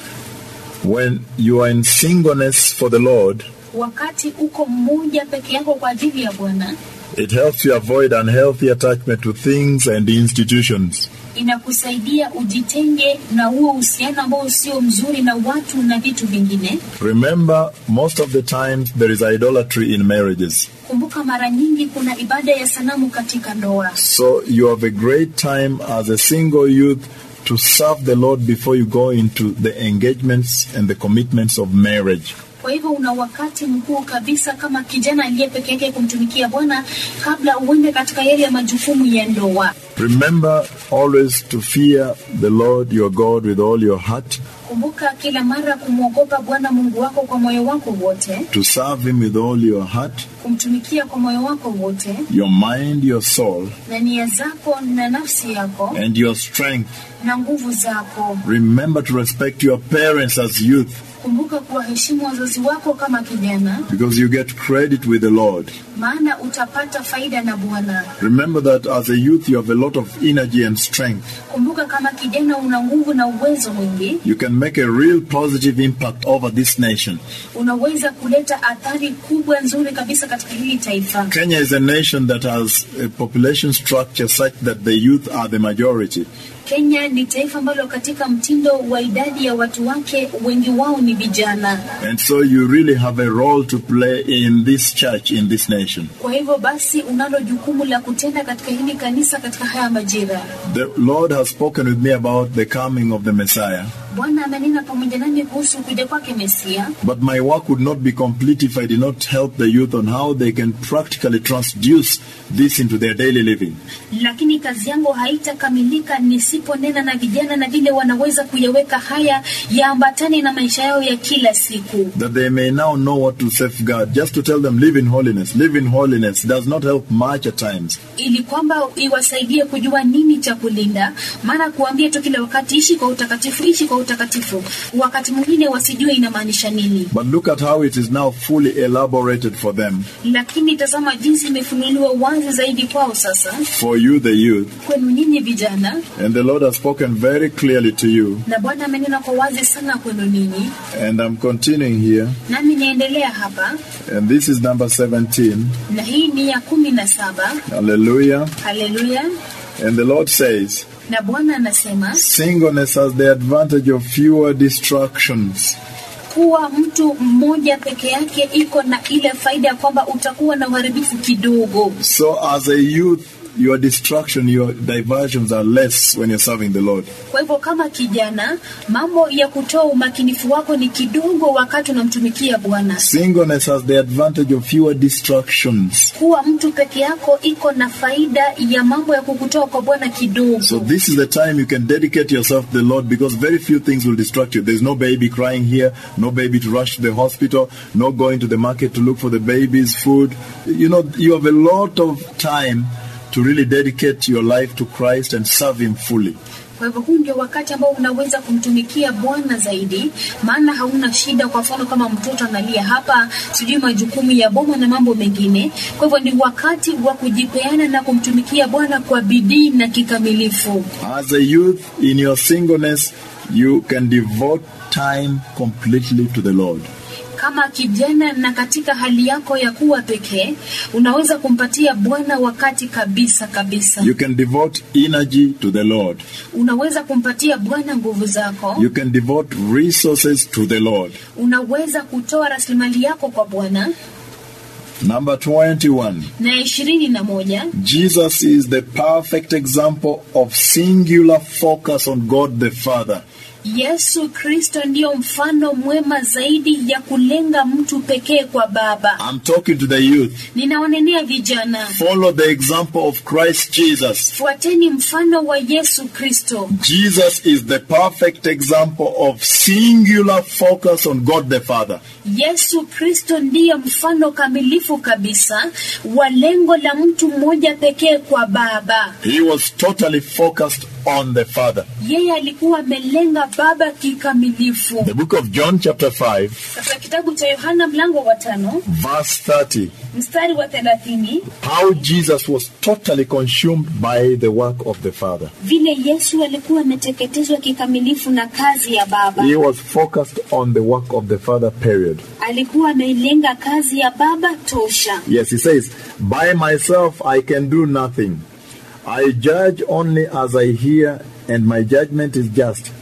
when you are in singleness for the Lord. Wakati uko mmoja peke yako kwa ajili ya Bwana, It helps you avoid unhealthy attachment to things and institutions. inakusaidia ujitenge na huo uhusiano ambao sio mzuri na watu na vitu vingine. Remember, most of the times there is idolatry in marriages. Kumbuka, mara nyingi kuna ibada ya sanamu katika ndoa. So you have a great time as a single youth to serve the Lord before you go into the engagements and the commitments of marriage. Kwa hivyo una wakati mkuu kabisa kama kijana aliye peke yake kumtumikia Bwana kabla uende katika yale ya majukumu ya ndoa. Remember always to fear the Lord your God with all your heart, Kumbuka kila mara kumwogopa Bwana Mungu wako kwa moyo wako wote, to serve Him with all your heart, kumtumikia kwa moyo wako wote your mind, your soul, na nia zako na nafsi yako and your strength. na nguvu zako. Remember to respect your parents as youth Kumbuka kuwaheshimu wazazi wako kama kijana, because you get credit with the Lord. maana utapata faida na Bwana. Remember that as a youth you have a lot of energy and strength. Kumbuka kama kijana una nguvu na uwezo mwingi, You can make a real positive impact over this nation. unaweza kuleta athari kubwa nzuri kabisa katika hili taifa. Kenya is a nation that has a population structure such that the youth are the majority. Kenya ni taifa ambalo katika mtindo wa idadi ya watu wake wengi wao ni vijana. And so you really have a role to play in this church, in this nation. Kwa hivyo basi, unalo jukumu la kutenda katika hili kanisa katika haya majira. The Lord has spoken with me about the coming of the Messiah, Bwana amenena pamoja nami kuhusu kuja kwake Mesia, but my work would not be complete if I did not help the youth on how they can practically transduce this into their daily living. lakini kazi yangu haitakamilika nisiponena na vijana na vile wanaweza kuyaweka haya yaambatane na maisha yao ya kila siku. That they may now know what to safeguard. Just to tell them, live in holiness. Live in holiness does not help much at times. ili kwamba iwasaidie kujua nini cha kulinda. Maana kuambia tu kila wakati ishi kwa utakatifu, ishi kwa utakatifu, wakati mwingine wasijue inamaanisha nini. But look at how it is now fully elaborated for them. Lakini tazama jinsi imefunuliwa wazi zaidi kwao sasa, For you, the youth. kwenu nyinyi vijana, And the Lord has spoken very clearly to you. na Bwana amenena kwa wazi sana kwenu ninyi, And I'm continuing here. nami naendelea hapa, And this is number 17. na hii ni ya kumi na saba. Hallelujah. Haleluya! And the Lord says, Na Bwana anasema singleness has the advantage of fewer distractions. kuwa mtu mmoja peke yake iko na ile faida ya kwamba utakuwa na uharibifu kidogo. So as a youth, your distraction, your diversions are less when you're serving the Lord. Kwa hivyo kama kijana, mambo ya kutoa umakinifu wako ni kidogo wakati unamtumikia Bwana. Singleness has the advantage of fewer distractions. Kuwa mtu peke yako iko na faida ya mambo ya kukutoa kwa Bwana kidogo. So this is the time you can dedicate yourself to the Lord because very few things will distract you. There's no baby crying here, no baby to rush to the hospital, no going to the market to look for the baby's food. You know, you have a lot of time to really dedicate your life to Christ and serve Him fully. Kwa hivyo huu ndio wakati ambao unaweza kumtumikia Bwana zaidi, maana hauna shida. Kwa mfano kama mtoto analia hapa, sijui majukumu ya boma na mambo mengine. Kwa hivyo ni wakati wa kujipeana na kumtumikia Bwana kwa bidii na kikamilifu. As a youth in your singleness, you can devote time completely to the Lord. Kama kijana na katika hali yako ya kuwa pekee, unaweza kumpatia Bwana wakati kabisa kabisa. You can devote energy to the Lord. Unaweza kumpatia Bwana nguvu zako. You can devote resources to the Lord. Unaweza kutoa rasilimali yako kwa Bwana. Number 21. Na ishirini na moja, Jesus is the perfect example of singular focus on God the Father. Yesu Kristo ndiyo mfano mwema zaidi ya kulenga mtu pekee kwa Baba. I'm talking to the youth. Ninawanenea vijana, Follow the example of Christ Jesus. fuateni mfano wa Yesu Kristo. Jesus is the perfect example of singular focus on God the Father. Yesu Kristo ndiye mfano kamilifu kabisa wa lengo la mtu mmoja pekee kwa Baba. He was totally focused on the Father. Yeye alikuwa amelenga Baba kikamilifu. The book of John, chapter 5, Katika kitabu cha Yohana mlango wa tano verse 30. mstari wa thelathini How Jesus was totally consumed by the work of the Father. vile Yesu alikuwa ameteketezwa kikamilifu na kazi ya Baba. He was focused on the work of the Father, period. Alikuwa amelenga kazi ya Baba tosha. Yes, he says, By myself I can do nothing. I judge only as I hear, and my judgment is just.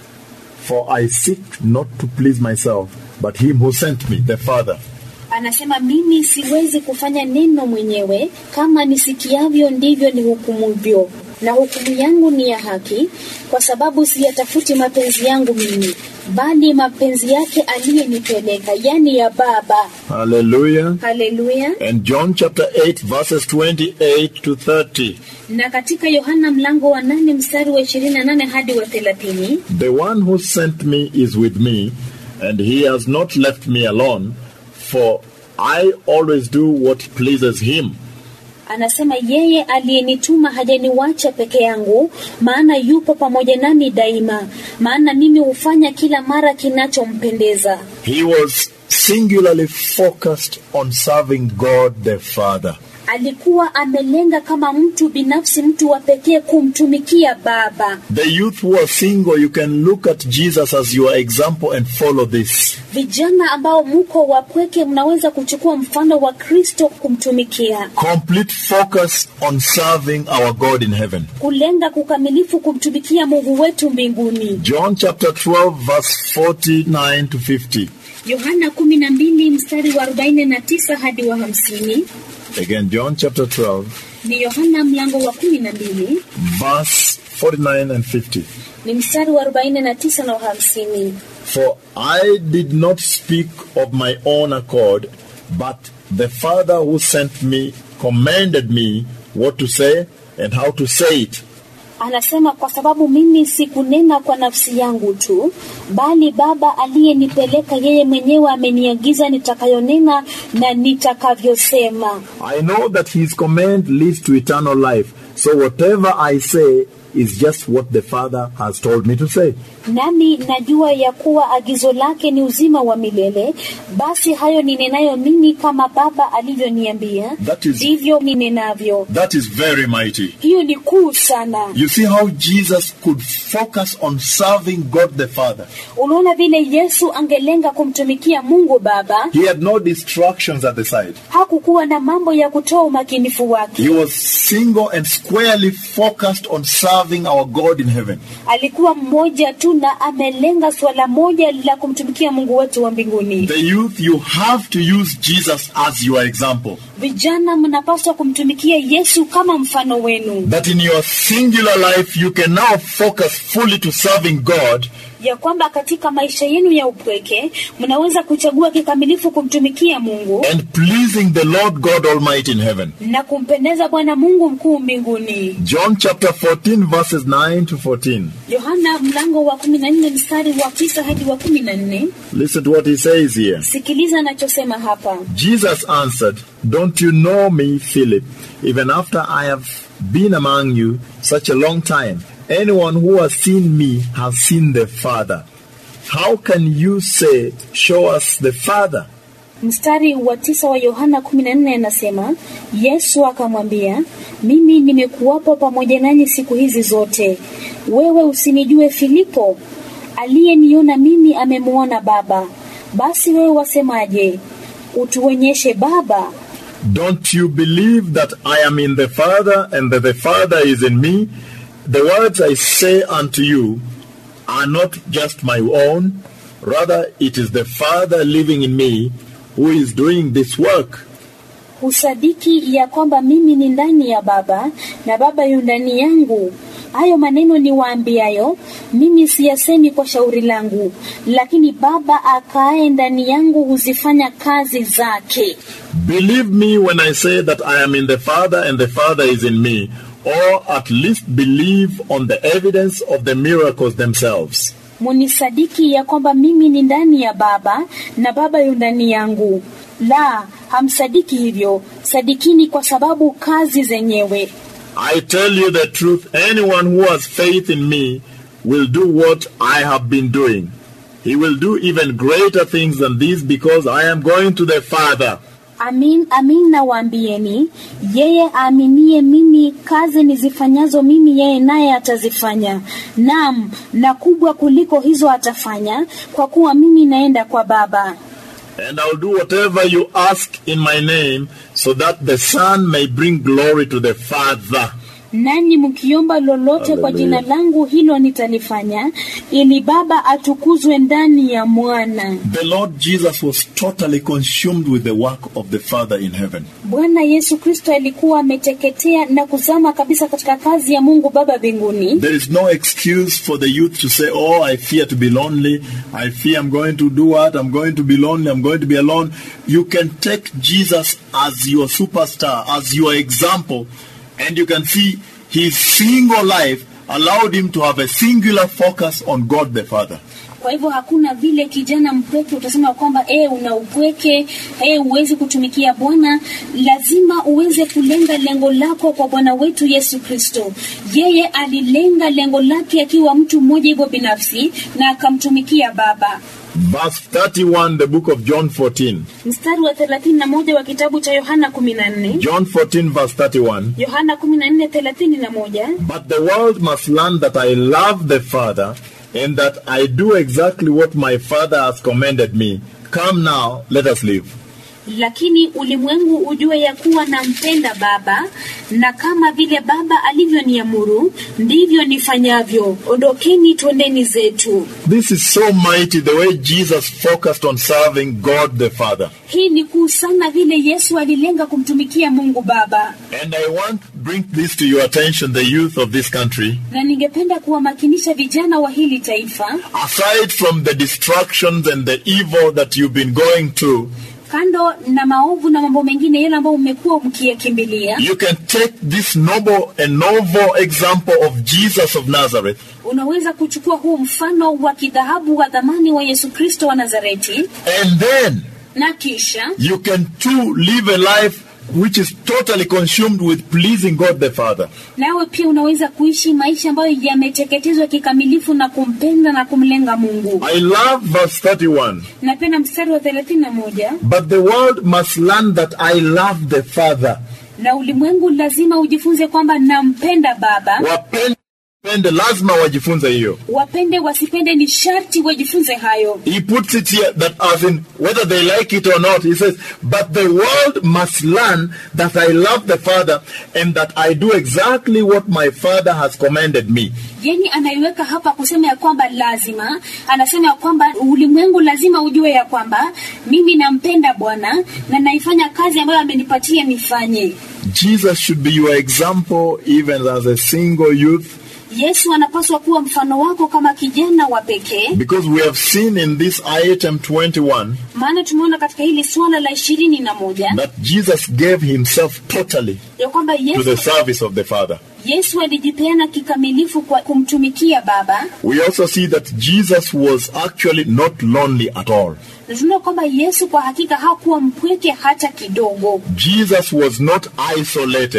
For I seek not to please myself, but him who sent me, the Father. Anasema mimi siwezi kufanya neno mwenyewe, kama nisikiavyo ndivyo nihukumuvyo, na hukumu yangu ni ya haki, kwa sababu siyatafuti mapenzi yangu mimi, bali mapenzi yake aliyenipeleka, yani ya Baba. Hallelujah. Haleluya! And John chapter 8, verses 28 to 30. Na katika Yohana mlango wa nane mstari wa ishirini na nane hadi wa thelathini The one who sent me is with me, and he has not left me alone, for I always do what pleases him. Anasema yeye aliyenituma hajaniwacha peke yangu, maana yupo pamoja nami daima, maana mimi hufanya kila mara kinachompendeza. He was singularly focused on serving God the Father. Alikuwa amelenga kama mtu binafsi, mtu wa pekee kumtumikia Baba. The youth who are single, you can look at Jesus as your example and follow this. Vijana ambao muko wapweke, mnaweza kuchukua mfano wa Kristo kumtumikia, Complete focus on serving our God in heaven. kulenga kukamilifu kumtumikia Mungu wetu mbinguni. John chapter 12, verse 49 to 50. Yohana 12 mstari wa 49 hadi wa 50. Again, John chapter 12, Ni Yohana mlango wa 12 verse 49 and 50. ni mstari wa 49 na wa 50. For I did not speak of my own accord, but the Father who sent me commanded me what to say and how to say it. Anasema kwa sababu mimi sikunena kwa nafsi yangu tu, bali Baba aliyenipeleka yeye mwenyewe ameniagiza nitakayonena na nitakavyosema. I know that his command leads to eternal life, so whatever I say is just what the Father has told me to say. Nami najua ya kuwa agizo lake ni uzima wa milele, basi hayo ninenayo mimi kama Baba alivyoniambia, That is- ndivyo ninenavyo. That is very mighty. Hiyo ni kuu sana. You see how Jesus could focus on serving God the Father. Unaona vile Yesu angelenga kumtumikia Mungu Baba, He had no distractions at the side. hakukuwa na mambo ya kutoa umakinifu wake. He was single and squarely focused on serving our God in heaven. alikuwa mmoja tu na amelenga swala moja la kumtumikia Mungu wetu wa mbinguni. The youth, you have to use Jesus as your example. Vijana, mnapaswa kumtumikia Yesu kama mfano wenu, That in your singular life, you can now focus fully to serving God ya kwamba katika maisha yenu ya upweke mnaweza kuchagua kikamilifu kumtumikia Mungu and pleasing the Lord God Almighty in heaven. na kumpendeza Bwana Mungu mkuu mbinguni. John chapter 14, verses 9 to 14. Yohana mlango wa 14 mstari wa 9 hadi wa 14. Listen to what he says here. Sikiliza anachosema hapa. Jesus answered, Don't you know me, Philip, even after I have been among you such a long time, Anyone who has seen me has seen the Father. How can you say, Show us the Father? Mstari wa tisa wa Yohana 14 anasema, Yesu akamwambia, mimi nimekuwapo pamoja nanyi siku hizi zote, wewe usinijue Filipo? Aliyeniona mimi amemwona Baba. Basi wewe wasemaje, utuonyeshe Baba? Don't you believe that I am in the Father and that the Father is in me? The words I say unto you are not just my own, rather, it is the Father living in me who is doing this work. Husadiki ya kwamba mimi ni ndani ya Baba na Baba yu ndani yangu. Hayo maneno niwaambiayo mimi siyasemi kwa shauri langu, lakini Baba akaaye ndani yangu huzifanya kazi zake. Believe me when I say that I am in the Father and the Father is in me, or at least believe on the evidence of the miracles themselves. Munisadiki ya kwamba mimi ni ndani ya Baba na Baba yu ndani yangu. La, hamsadiki hivyo, sadikini kwa sababu kazi zenyewe. I tell you the truth, anyone who has faith in me will do what I have been doing. He will do even greater things than these because I am going to the Father. Amin, amin nawaambieni, yeye aaminie mimi, kazi nizifanyazo mimi, yeye naye atazifanya. Naam, na kubwa kuliko hizo atafanya, kwa kuwa mimi naenda kwa Baba. And I'll do whatever you ask in my name so that the Son may bring glory to the Father. Nanyi mkiomba lolote kwa jina langu, hilo nitalifanya, ili Baba atukuzwe ndani ya Mwana. The Lord Jesus was totally consumed with the work of the Father in heaven. Bwana Yesu Kristo alikuwa ameteketea na kuzama kabisa katika kazi ya Mungu Baba mbinguni. There is no excuse for the youth to say, Oh, I fear to be lonely. I fear I'm going to do what? I'm going to be lonely. I'm going to be alone. You can take Jesus as your superstar, as your example, and you can see his single life allowed him to have a singular focus on God the Father. Kwa hivyo hakuna vile kijana mpweke utasema kwamba e, una upweke e, huwezi kutumikia Bwana. Lazima uweze kulenga lengo lako kwa Bwana wetu Yesu Kristo. Yeye alilenga lengo lake akiwa mtu mmoja hivyo binafsi na akamtumikia Baba. Verse 31, the book of John 14. Mstari wa 31 wa kitabu cha Yohana 14. John 14, verse 31. Yohana 14 31. But the world must learn that I love the Father and that I do exactly what my Father has commanded me. Come now, let us live. Lakini ulimwengu ujue ya kuwa nampenda Baba, na kama vile Baba alivyoniamuru ndivyo nifanyavyo. Ondokeni, twendeni zetu. This is so mighty the way Jesus focused on serving God the Father. Hii ni kuu sana vile Yesu alilenga kumtumikia Mungu Baba, And I want to bring this to your attention, the youth of this country. na ningependa kuwamakinisha vijana wa hili taifa, Aside from the distractions and the evil that you've been going through, kando na maovu na mambo mengine yale ambayo mmekuwa mkiyakimbilia, you can take this noble and novel example of Jesus of Nazareth unaweza kuchukua huu mfano wa kidhahabu wa dhamani wa Yesu Kristo wa Nazareti, and then na kisha you can too live a life which is totally consumed with pleasing God the Father. nawe pia unaweza kuishi maisha ambayo yameteketezwa kikamilifu na kumpenda na kumlenga Mungu. I love verse 31. Napenda mstari wa 31, But the world must learn that I love the Father. na ulimwengu lazima ujifunze kwamba nampenda Baba. Wapende, wapende, lazima wajifunze hiyo. Wapende wasipende, ni sharti wajifunze hayo. He puts it here that as in whether they like it or not, he says, but the world must learn that I love the Father and that I do exactly what my Father has commanded me. Yani anaiweka hapa kusema ya kwamba lazima, anasema ya kwamba ulimwengu lazima ujue ya kwamba mimi nampenda Bwana na naifanya kazi ambayo amenipatia nifanye. Jesus should be your example even as a single youth Yesu anapaswa kuwa mfano wako kama kijana wa pekee, because we have seen in this item 21 maana tumeona katika hili suala la ishirini na moja that Jesus gave himself totally ya kwamba to the Yesu, service of the Father. Yesu alijipeana kikamilifu kwa kumtumikia Baba, We also see that Jesus was actually not lonely at all. na tunaona kwamba Yesu kwa hakika hakuwa mpweke hata kidogo. Jesus was not isolated.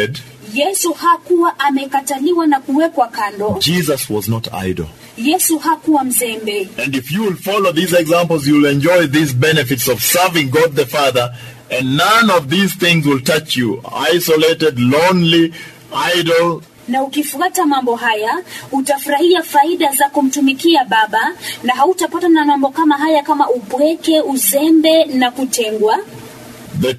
Yesu hakuwa amekataliwa na kuwekwa kando. Jesus was not idle. Yesu hakuwa mzembe. And if you will follow these examples, you will enjoy these benefits of serving God the Father, and none of these things will touch you. Isolated, lonely, idle. Na ukifuata mambo haya utafurahia faida za kumtumikia Baba, na hautapata na mambo kama haya kama upweke, uzembe na kutengwa. The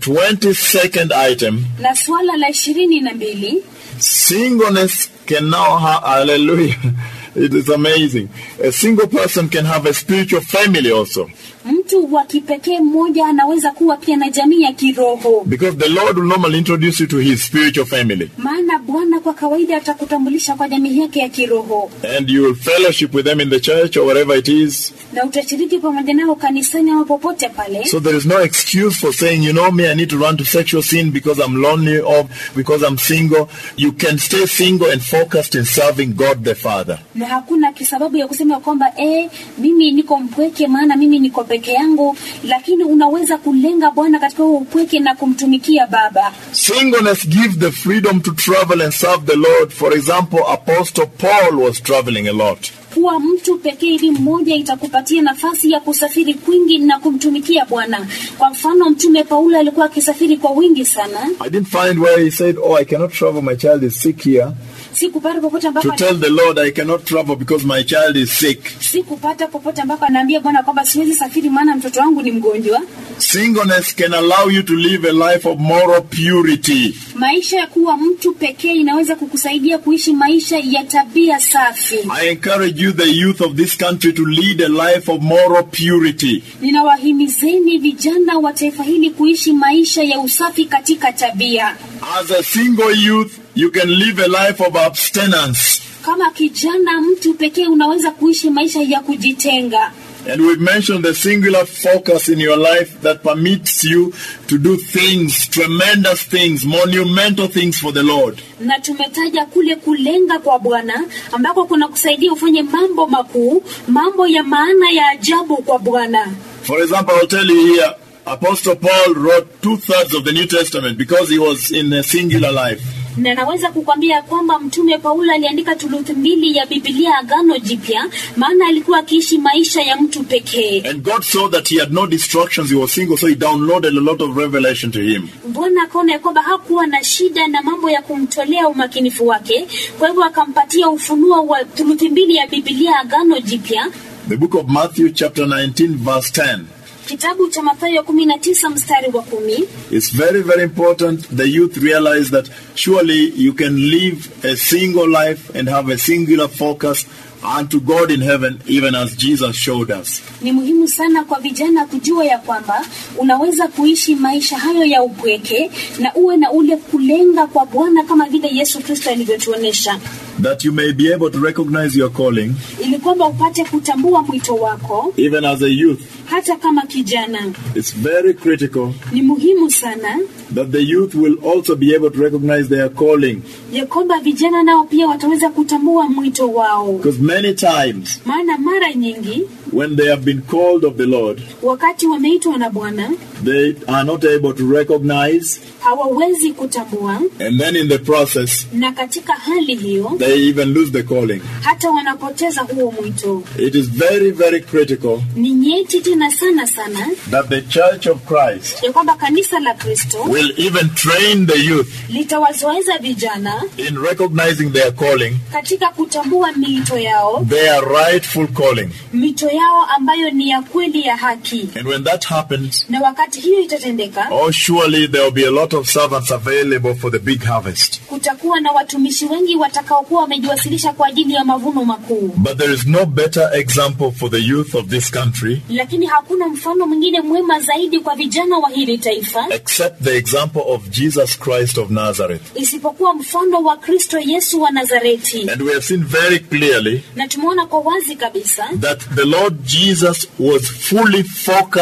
22nd item Na suala la ishirini na mbili singleness can now have, hallelujah, it is amazing. A single person can have a spiritual family also. mtu wa kipekee mmoja anaweza kuwa pia na jamii ya kiroho, Because the Lord will normally introduce you to his spiritual family. maana Bwana kwa kawaida atakutambulisha kwa jamii yake ya kiroho, And you will fellowship with them in the church or wherever it is. na utashiriki pamoja nao kanisani ama popote pale. So there is no excuse for saying, you know me, I need to run to sexual sin because I'm lonely or because I'm single. You can stay single and focused in serving God the Father. na hakuna kisababu ya kusema kwamba eh, mimi niko mpweke, maana mimi niko peke yangu, lakini unaweza kulenga Bwana katika huo upweke na kumtumikia Baba. Singleness gives the freedom to travel and serve the Lord. For example, Apostle Paul was traveling a lot. Kuwa mtu pekee ili mmoja itakupatia nafasi ya kusafiri kwingi na kumtumikia Bwana. Kwa mfano, Mtume Paulo alikuwa akisafiri kwa wingi sana. I didn't find where he said, Oh, I cannot travel, my child is sick here. Sikupata popote ambapo To tell the Lord, I cannot travel because my child is sick. sikupata popote ambapo anaambia Bwana kwamba siwezi safiri maana mtoto wangu ni mgonjwa. Singleness can allow you to live a life of moral purity. Maisha ya kuwa mtu pekee inaweza kukusaidia kuishi maisha ya tabia safi. I encourage you, the youth of this country, to lead a life of moral purity. Ninawahimizeni vijana wa taifa hili kuishi maisha ya usafi katika tabia. As a single youth, you can live a life of abstinence. Kama kijana mtu pekee unaweza kuishi maisha ya kujitenga. And we've mentioned the singular focus in your life that permits you to do things, tremendous things, monumental things for the Lord. Na tumetaja kule kulenga kwa Bwana ambako kuna kusaidia ufanye mambo makuu, mambo ya maana ya ajabu kwa Bwana. For example, I'll tell you here, Apostle Paul wrote two thirds of the New Testament because he was in a singular life. Na naweza kukwambia kwamba mtume Paulo aliandika thuluthi mbili ya Biblia Agano Jipya, maana alikuwa akiishi maisha ya mtu pekee. And God saw that he had no distractions, he was single, so he downloaded a lot of revelation to him. Bwana akaona ya kwamba hakuwa na shida na mambo ya kumtolea umakinifu wake, kwa hivyo akampatia ufunuo wa thuluthi mbili ya Biblia Agano Jipya, The book of Matthew, chapter 19, verse 10. kitabu cha Mathayo 19 mstari wa kumi. It's very, very important the youth realize that surely you can live a single life and have a singular focus unto God in heaven, even as Jesus showed us. Ni muhimu sana kwa vijana kujua ya kwamba unaweza kuishi maisha hayo ya upweke na uwe na ule kulenga kwa Bwana kama vile Yesu Kristo alivyotuonesha, That you may be able to recognize your calling, ili kwamba upate kutambua mwito wako even as a youth. hata kama kijana. It's very critical Ni muhimu sana that the youth will also be able to recognize their calling. ya kwamba vijana nao pia wataweza kutambua mwito wao, Because many times, maana mara nyingi when they have been called of the Lord, wakati wameitwa na Bwana they are not able to recognize, hawawezi kutambua, and then in the process, na katika hali hiyo they even lose the calling. hata wanapoteza huo mwito. It is very, very critical Ni nyeti tena sana sana that the Church of Christ ya kwamba kanisa la Kristo will even train the youth litawazoeza vijana in recognizing their calling, katika kutambua miito yao, their rightful calling. miito yao ambayo ni ya kweli ya haki. And when that happens, Na wakati hiyo itatendeka, oh, surely there will be a lot of servants available for the big harvest. kutakuwa na watumishi wengi watakaokuwa wamejiwasilisha kwa ajili ya mavuno makuu. But there is no better example for the youth of this country Lakini hakuna mfano mwingine mwema zaidi kwa vijana wa hili taifa except the example of Jesus Christ of Nazareth. isipokuwa mfano wa Kristo Yesu wa Nazareti. And we have seen very clearly Na tumeona kwa wazi kabisa that the Lord Jesus was fully focused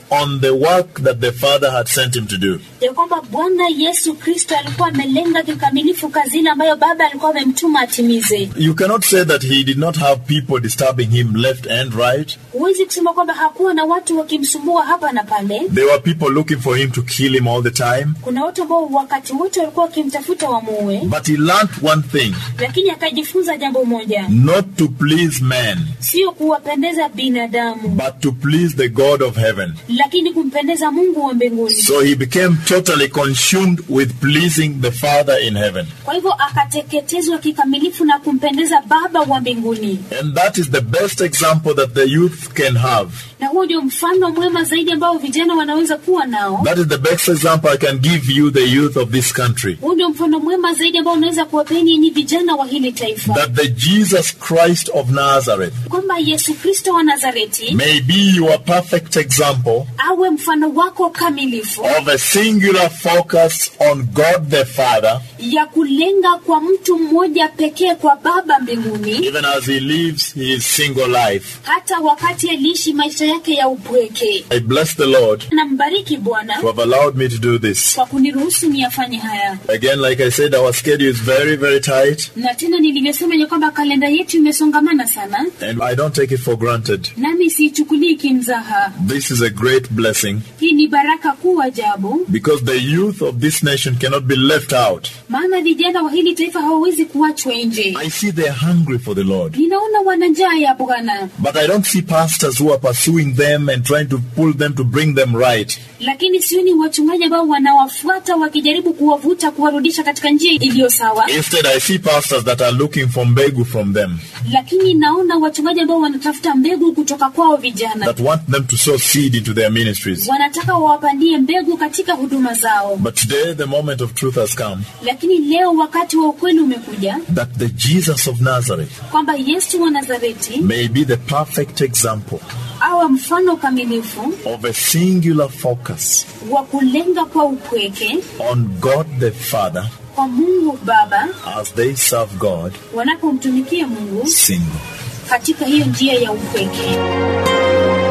on the work that the Father had sent him to do. ya kwamba Bwana Yesu Kristo alikuwa amelenga kikamilifu kazi ile ambayo Baba alikuwa amemtuma atimize. You cannot say that he did not have people disturbing him left and right. Huwezi kusema kwamba hakuwa na watu wakimsumbua hapa na pale. There were people looking for him to kill him all the time. Kuna watu ambao wakati wote walikuwa wakimtafuta wamuue, But he learned one thing lakini akajifunza jambo moja, not to please man, sio kuwapendeza binadamu, but to please the God of heaven. lakini kumpendeza Mungu wa mbinguni. So he became totally consumed with pleasing the Father in heaven. Kwa hivyo akateketezwa kikamilifu na kumpendeza Baba wa mbinguni, And that is the best example that the youth can have. na huo ndio mfano mwema zaidi ambao vijana wanaweza kuwa nao. That is the best example I can give you, the youth of this country. Huu ndio mfano mwema zaidi ambao unaweza kuwapeni nyinyi vijana wa hili taifa, That the Jesus Christ of Nazareth kwamba Yesu Kristo wa Nazareti may be your perfect example awe mfano wako kamilifu of a singular focus on God the Father, ya kulenga kwa mtu mmoja pekee kwa Baba mbinguni, even as he lives his single life. hata wakati aliishi maisha yake ya upweke. I bless the Lord Nambariki Bwana to have allowed me to do this. kwa kuniruhusu niyafanye haya, Again, like I said, our schedule is very, very tight, na tena nilivyosema ya kwamba kalenda yetu imesongamana sana, and I don't take it for granted. nami siichukulii kimzaha. This is a great blessing Hii ni baraka kuu ajabu, because the youth of this nation cannot be left out. maana vijana wa hili taifa hawawezi kuachwa nje. I see they're hungry for the Lord. Ninaona wana njaa ya Bwana, But I don't see pastors who are pursuing them and trying to pull them to bring them right. lakini sioni wachungaji ambao wanawafuata wakijaribu kuwavuta kuwarudisha katika njia iliyo sawa, Instead, I see pastors that are looking for mbegu from them, lakini naona wachungaji ambao wanatafuta mbegu kutoka kwao vijana, that want them to sow seed into their ministries. wanataka wawapandie mbegu katika huduma zao. But today, the moment of truth has come Lakini leo wakati wa ukweli umekuja that the Jesus of Nazareth kwamba Yesu wa Nazareti may be the perfect example awe mfano kamilifu of a singular focus wa kulenga kwa upweke on God the Father kwa Mungu Baba as they serve God wanapomtumikia Mungu single. katika hiyo njia ya upweke.